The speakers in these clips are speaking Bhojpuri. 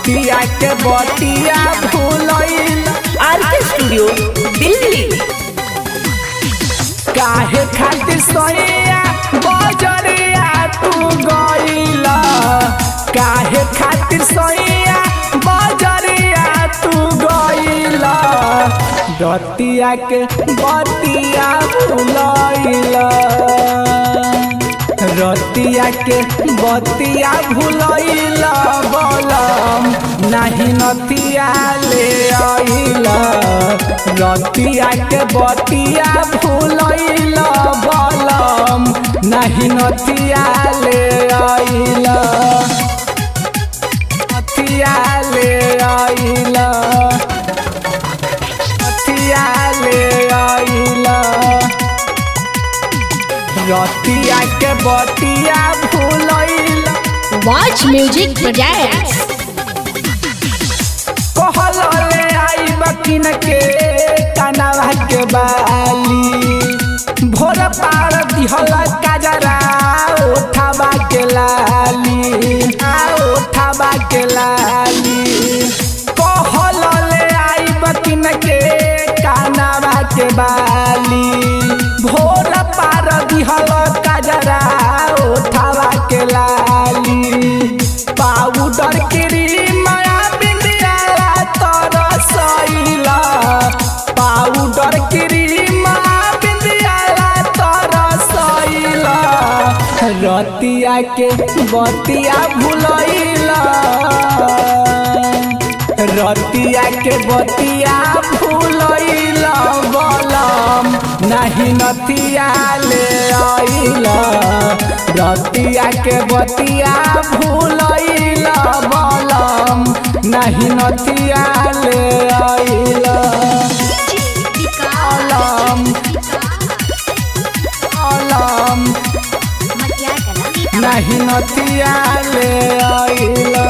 रतिया के बतिया भूलैल आर के स्टूडियो दिल्ली काहे खातिर सोया बजरिया तू गईला काहे खातिर सोया बजरिया तू गईला रतिया के बतिया भूलैला रतिया के बतिया भूलैला बलम नाही नतिया ले आइला रतिया के बतिया भूलैला बलम नाही नतिया ले आइला नतिया ले आइला नतिया ले आइला रतिया के बतिया भूलैला Watch Music Projects. कहल ले आई बकिन के कनवा के बाली भोर पार दिहल काजरा उठावा के लाली आ उठावा के लाली कहल ले आई बकिन के कनवा के बाली भोर पार दिहल काजरा उठावा के लाली पाउडर क्रीम बिंदिया तर सैला पाउडर क्रीम बिंदिया तर सैला रतिया के बतिया भूलैला रतिया के बतिया भूलैला बलम नहीं नतिया ले आइला रतिया के बतिया भूलैला बलम नहीं नतिया ले आइला बलम बलम नहीं नतिया ले आइला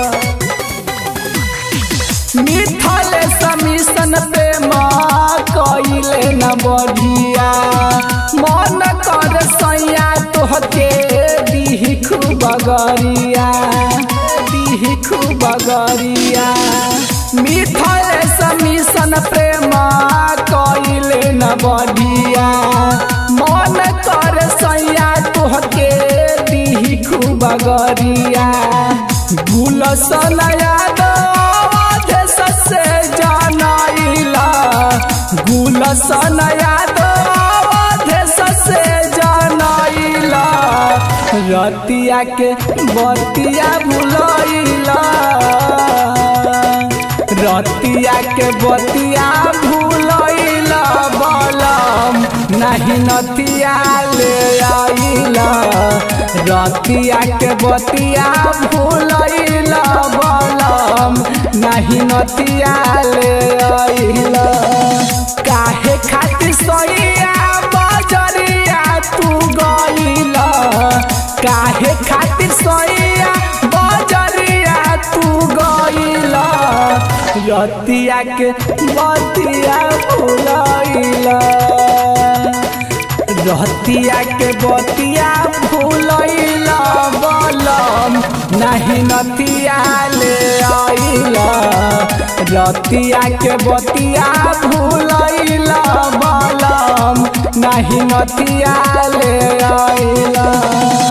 मिथल समिशन प्रेम कइले न बढ़िया मन कर सैया तोहके दीही खूब गरिया दीही खूब गरिया मिथल समिशन प्रेम कइले न बढ़िया मन कर सैया तोहके दीही खूब गरिया गुलसन यादव से जानाइला गुलसन यादव से जानाइला रतिया के बतिया भूलैला रतिया के बतिया भूलैला बलम नहीं नतिया ले आइला रतिया के बतिया भूलैला बलम नहीं नतिया ले आइला काहे खातिर सैया बजरिया तू गइला काहे खातिर सैया बजरिया तू गइला रतिया के बतिया भूलैला रतिया के बतिया भूलैला बलम नहीं नतिया ले आइला रतिया के बतिया भूलैला बलम नहीं नतिया ले आइला